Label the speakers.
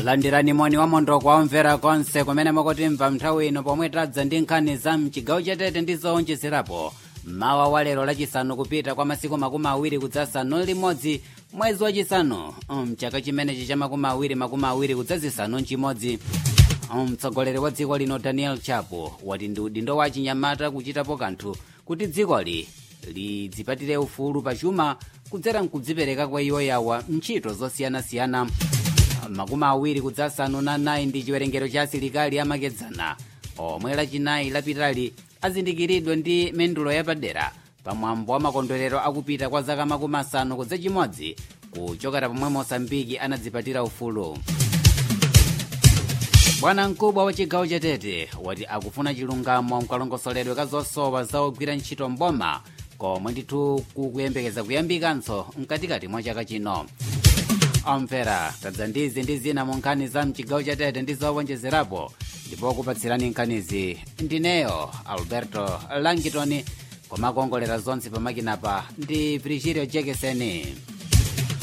Speaker 1: landirani moni wa mondo kwa omvera konse kumene mukutimva nthawi ino pomwe tadza ndi nkhani za mchigawo chatete ndi zowonjezerapo mawa wa lero lachisanu kupita kwa masiku makumi awiri kudzasanu limodzi mwezi wachisanu mchaka chimenechi cha makumi awiri makumi awiri kudzazisanu nchimodzi mtsogoleri wa dziko lino daniel chapo wati ndi udindo wa chinyamata kuchitapo kanthu kuti dzikoli lidzipatire ufulu pachuma kudzera mkudzipereka kwa iwo yawa ntchito zosiyanasiyana makumi awiri kudzasanu na nayi ndi chiwerengero cha asilikali amakedzana omwe lachinayi lapitali azindikiridwa ndi mendulo yapadera pamwambo wa makondwerero akupita kwa zaka makumi asanu kudza chimodzi kuchokera pomwe mosambiki anadzipatira ufulu bwana mkubwa wa chigawo chatete wati akufuna chilungamo mkalongosoledwe ka zosowa za ogwira ntchito mboma komwe ndithu kukuyembekeza kuyambikanso mkatikati mwa chaka chino omvera tadza ndizi ndi zina mu nkhani za mchigawo chatete ndi zowonjezerapo ndipo kupatsirani nkhanizi ndineyo alberto langitoni komakongolera zonse pamakinapa ndi virgilio jekeseni